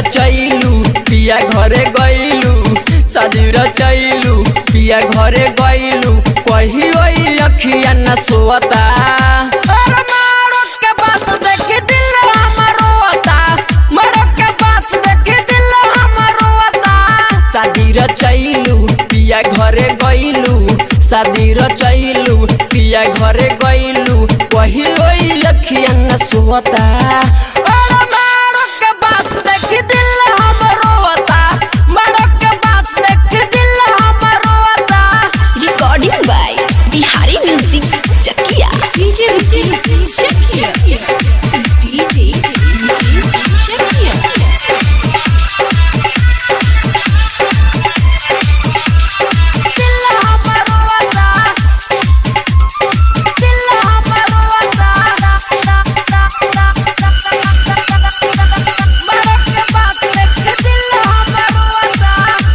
रचैलू पिया घरे गइलू शादी रचैलू पिया घरे गइलू कही ओई अखिया न सोता अरे मारो के पास देख दिल हमर रोता मारो के पास देख दिल हमर रोता शादी रचैलू पिया घरे गइलू शादी रचैलू पिया घरे गइलू कही ओई अखिया न सोता अरे मारो के पास देख दिल हमर रोता मारो के पास देख दिल हमर रोता Recording by Bihari Music Chakia. DJ Vicky Chakia. DJ Vicky Chakia. दिल हमर रोता दिल हमर रोता मारो के पास देख दिल हमर रोता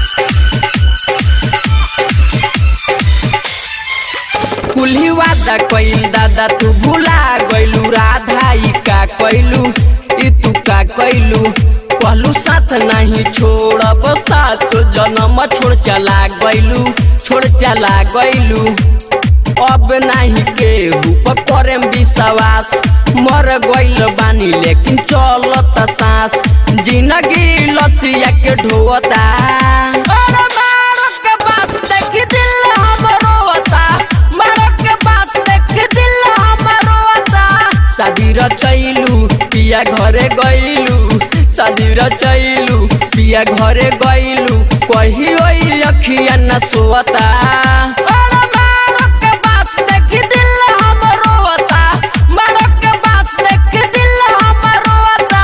कुल्ही वादा कइल दादा तू भुला गइलू राधा ई का कइलू ई तू का कइलू कहलू साथ नहीं छोड़ब साथ जन्म छोड़ चला गइलू छोड़ चला गइलू अब नहीं केहू पर करेम विश्वास मर गइल बानी लेकिन चलत सांस जिंदगी लसिया के ढोता अरे मारो के पास देख दिल हमर रोता मारो के पास देख दिल हमर रोता शादी रचैलू पिया घरे गइलू शादी रचैलू पिया घरे गइलू कही ओई अखिया न सोता अरे मारो के पास देख दिल हमर रोता मारो के पास देख दिल हमर रोता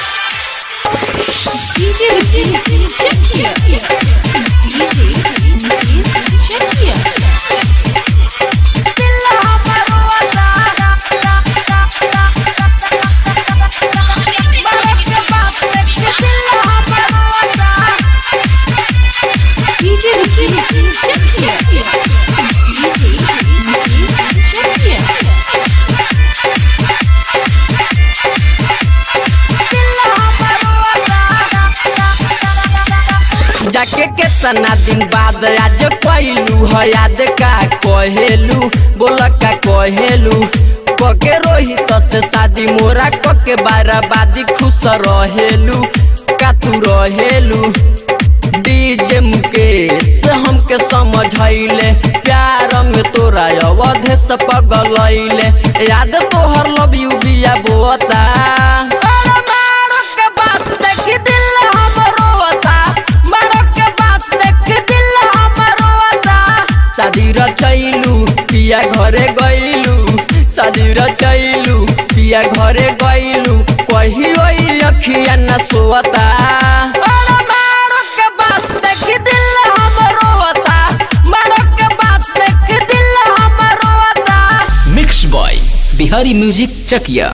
DJ Vicky Chakia. DJ Vicky Chakia. दिल हमर रोता मारो के पास देख दिल हमर रोता DJ Vicky Chakia. DJ Vicky Chakia. जाके केतना दिन बाद आज कहलू है याद का कहेलू बोल का कहेलू कके रोहित से शादी मोरा कके बाराबादी खुश रहेलू का तू रहेलू डीजे मुकेश हमके समझैले प्यार में तोरा अवधे से पगलैले याद तोहर लव यू बिया बोता अरे मारो के पास देख दिल हमर रोता मारो के पास देख दिल हमर रोता शादी रचैलू पिया घरे गइलू शादी रचैलू पिया घरे गइलू कही ओई अखिया न सोता अरे मारो के पास देख दिल हमर रोता मारो के पास देख दिल हमर रोता मिक्स बॉय बिहारी म्यूजिक चकिया